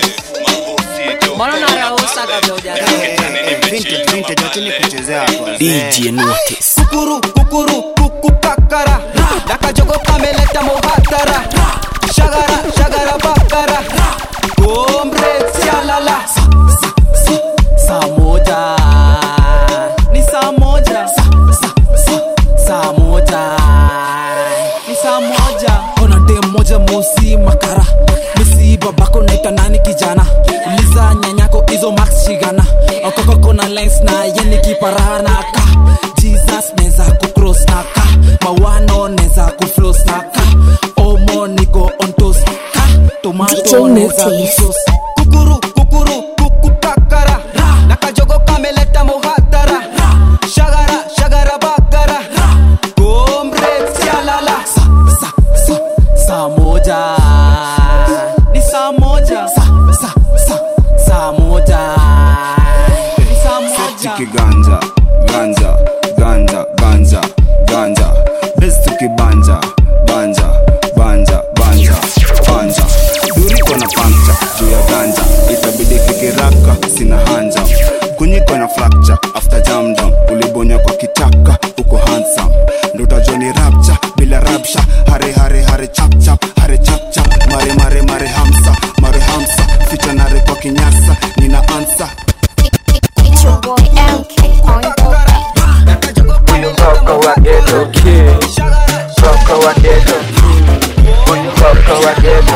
DJ
DJ Notice.
kukuru kukuru kukukakara dakajogo kameleta muhatara shagara shagara bakara gombre sialala saa moja ni saa moja saa moja ni saa moja ona dem moja mosi makara misi babako naita nani kijana liza nyanyako izo max shigana okokokona lines na yeni kiparana ka jesus neza kucross na ka mawano neza kuflos na ka omo niko ontos ka tomato neza kusos kukuru kukuru kukukakara nakajogo kameleta muhatara shagara shagara bakara gombre sialala sa, sa, sa, saa moja ni saa moja sa, sa, sa, saa moja ni saa moja
tukiganja ganja ganja ganja ganja bes tukibanja banja banja banja banja duriko na pancha juu ya ganja itabidi kikiraka sina hanja kunyiko na fracture after jam down ulibonya kwa kitaka uko handsome ndo utajua ni rapcha bila rapsha hare hare hare chap chap hare chap chap mare mare mare hamsa mare hamsa ficha nare kwa kinyasa nina ansa
It's your boy LK on the
Mtoto wa ghetto Mtoto wa ghetto Mtoto wa ghetto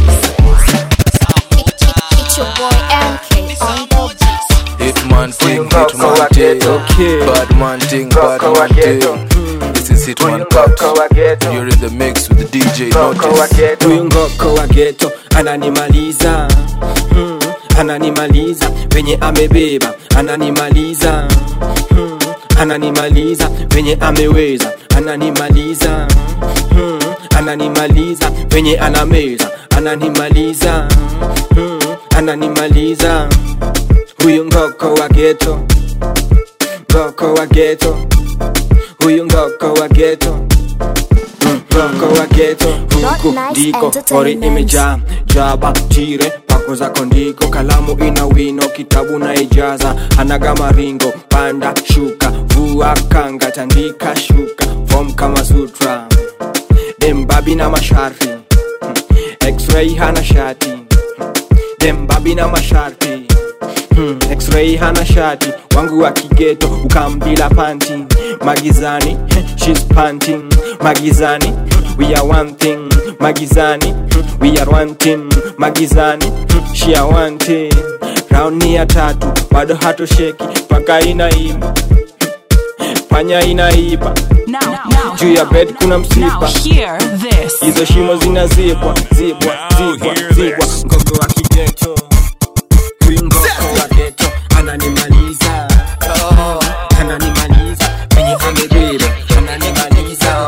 It's your boy LK on the
Hitman thing, hitman thing Bad man thing, bad man thing This is Hitman Cut You're in the mix with the DJ Notice
huyu ngoko wa geto ananimaliza hmm, ananimaliza venye amebeba ananimaliza hmm, ananimaliza venye ameweza ananimaliza hmm, ananimaliza venye anameza ananimaliza hmm, ananimaliza huyu ngoko wa geto ngoko wa geto huyu ngoko wa geto ngoko wa geto huku ndiko ori imejaa jaba tire pako zako ndiko kalamu ina wino kitabu na ijaza anaga maringo panda shuka vua kanga tandika shuka fom kama sutra dembabi na masharti x-ray hana shati dembabi na masharti Hmm, x-ray hana shati wangu wa kigeto ukambila panti magizani she's panting magizani we are one thing magizani we are one team magizani she are one team round ni ya tatu bado hatosheki paka inaiba panya inaiba juu ya bed kuna msipa hizo shimo zinazibwa zibwa zibwa zibwa ngoko wa kigeto huyu ngoko wa geto ananimaliza ananimaliza venye amebeba ananimaliza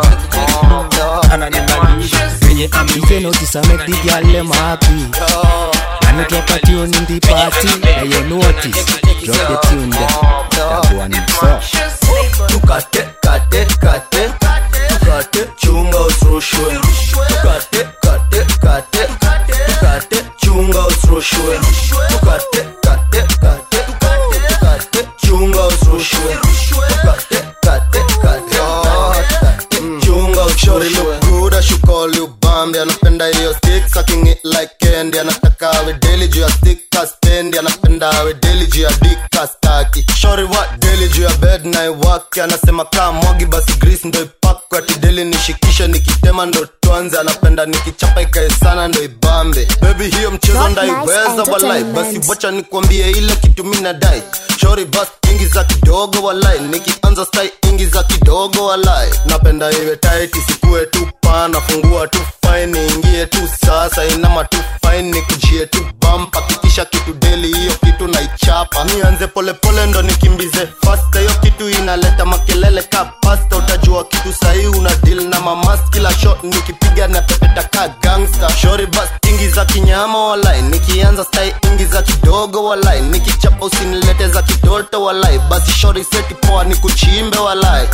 ananimaliza venye
DJ notice I make the girl them happy. And it drop a tune in the party. Now you notice, drop the tune there. That one is so.
tukate kate kate tukate chunga usirushwe tukate kate kate tukate chunga usirushwe tukate kate kate tukate chunga usirushwe tukate kate kate tukate chunga usirushwe
good ashukoli ubambi anapenda hiyo stick sucking it like candy anataka awe daily juu ya stick kastendi anapenda awe daily juu ya dick kastaki shori wa daily juu ya bed na iwake anasema kaa mwagi basi grease ndo ipakwe ati daily nishikishe nikitema ndo tuanze anapenda nikichapa ikae sana ndo ibambe baby hiyo mchezo
Not
ndaiweza
nice
walai basi
entertainment.
wacha nikwambie ile kitu mi nadai shori bas ingiza kidogo walai nikianza stai ingiza kidogo walai napenda iwe tight isikue tu pana fungua tu fine ingie tu sasa inama tu fine nikujie tu bampa kikisha kitu deli hiyo kitu naichapa nianze polepole ndo nikimbize fasta hiyo kitu inaleta makelele ka pasta utajua kitu sahii una deal na mamas kila shot nikipiga na pepeta ka gangsta shori bas ingiza kinyama walai nikianza stai ingiza kidogo walai nikichapa usinilete za kitoto walai basi shori seti poa nikuchimbe walai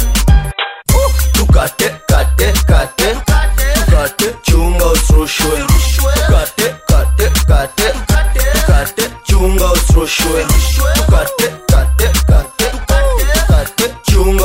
tukate kate kate tukate chunga usirushwe tukate kate kate tukate chunga usirushwe tukate kate kate tukate chunga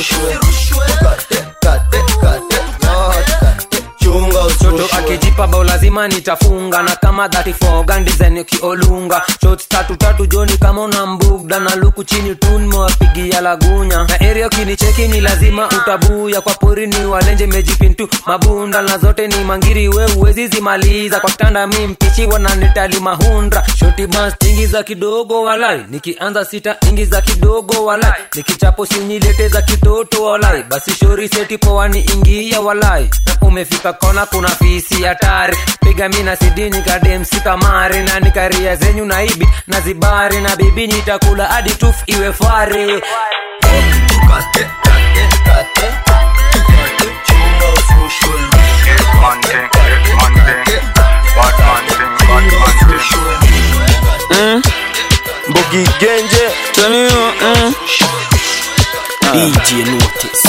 usirushwe kate kate kate not kate chunga
choto
usirushwe
akijipa bao lazima nitafunga na kama 34 gandizen ukiolunga shot tatu tatu joni kama una mbugda na luku chini tunmewapigia lagunya na area ukinicheki ni lazima utabuya kwa pori ni walenje mejipintu mabunda na zote ni mangiri we uwezi zimaliza kwa kitanda mi mpichi wananitali mahundra shoti bas ingiza kidogo walai nikianza sita ingiza kidogo walai nikichapo sinyilete za kitoto walai basi shori seti poani ingia walai na umefika kona kuna fisi hatari piga mi na sidini kademsi kamari na nikaria zenyu na ibi na zibari na bibi nitakula hadi tuf iwe fare
kate kate kate kate chunga usirushwe
Mm. Mbogi Genje Tell me mm.
DJ Notice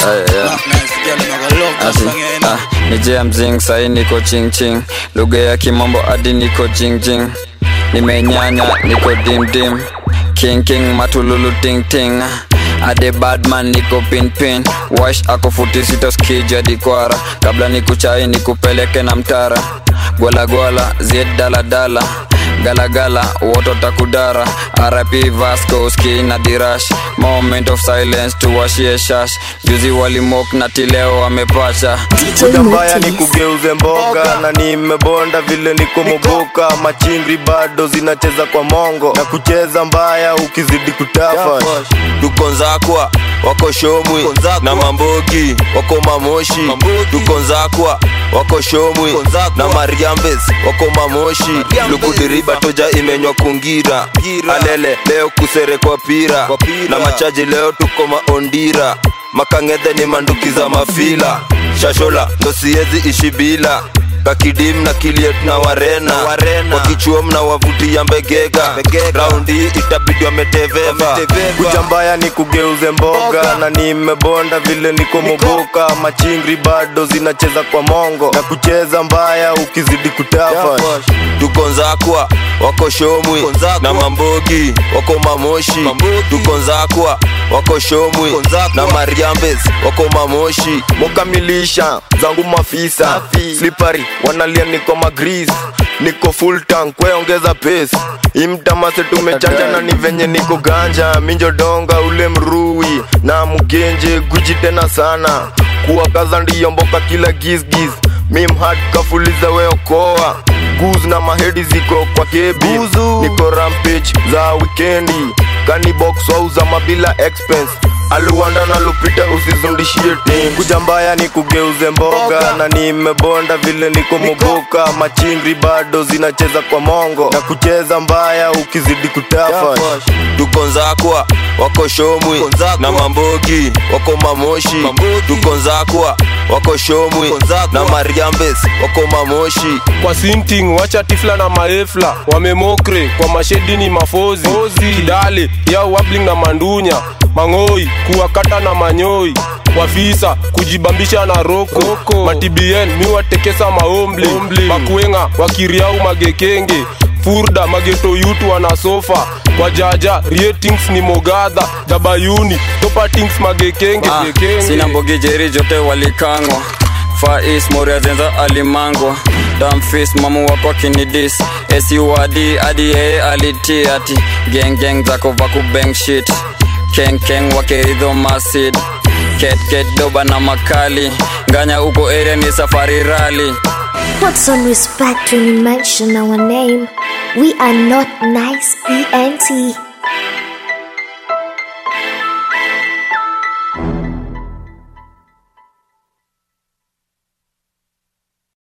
Asi, ah, ni jam zing sai niko ching ching lugha ya kimombo hadi niko jing jing nimenyanya niko dim dim king king matululu ting ting ade badman niko pin pin wash ako futi sita skija dikwara kabla nikuchai nikupeleke na mtara gwala gwala zied dala dala galagala woto takudara rp vasco ski na dirash moment of silence tuwashie shash juzi walimok na tileo wamepacha Kuja mbaya ni kugeuze mboga na nimebonda vile niko mogoka machingri bado zinacheza kwa mongo na kucheza mbaya ukizidi kutafa
tuko nzakwa wako shomwi na mambogi wako mamoshi tuko nzakwa wako shomwi na mariambes wako mamoshi lukudiriba toja imenywa kungira alele leo kusere kwa pira na machaji leo tuko maondira makangedhe ni manduki za mafila shashola ndo siezi ishi bila kakidim na kiliet na warena, kwa kichuo mna wavutia mbegega raundi itabidi wameteveva
kuja mbaya ni kugeuze mboga na nimebonda vile niko mogoka machingri bado zinacheza kwa mongo na kucheza mbaya ukizidi kutafa
tuko nzakwa wako shomwi na mambogi wako mamoshi tuko nzakwa wako shomwi na mariambes wako mamoshi
mokamilisha zangu mafisa slipari wanalia niko magris niko full tank kweongeza pace imtamase tumechanja na ni venye niko ganja minjodonga ule mrui na mgenje guji tena sana kuwakaza ndiyo mboka kila gisgis mimhat kafuliza weokoa guz na mahedi ziko kwa kebi niko rampage za wikendi kanibox wauza mabila expense aluwanda na lupita usizundishie tim kuja mbaya ni kugeuze mboga na nimebonda vile niko mogoka machingri bado zinacheza kwa mongo na kucheza mbaya ukizidi kutafa
tuko nzakwa wako shomwi na mambogi wako mamoshi tuko nzakwa wako shomwi na mariambes wako mamoshi
kwa sinting wacha tifla na maefla wamemokre kwa mashedi ni mafozi kidale yao wabling na mandunya mang'oi kuwakata na manyoi wafisa kujibambisha na roko matibien miwatekesa maombli makwenga wakiriau magekenge furda mageto yutu wanasofa kwa jaja ratings ni mogadha dabayuni topatings magekenge
Ah,
gekenge
sina mbogi jeri jote walikangwa fais moria zenza alimangwa damfis mamu wako kinidis esiwadi adi yeye aliti ati gengeng zako vakubeng shit kenkeng wakeridho masid ketket doba na makali nganya uko area ni safari rali
Put some respect when you mention our name. We are not nice ENT.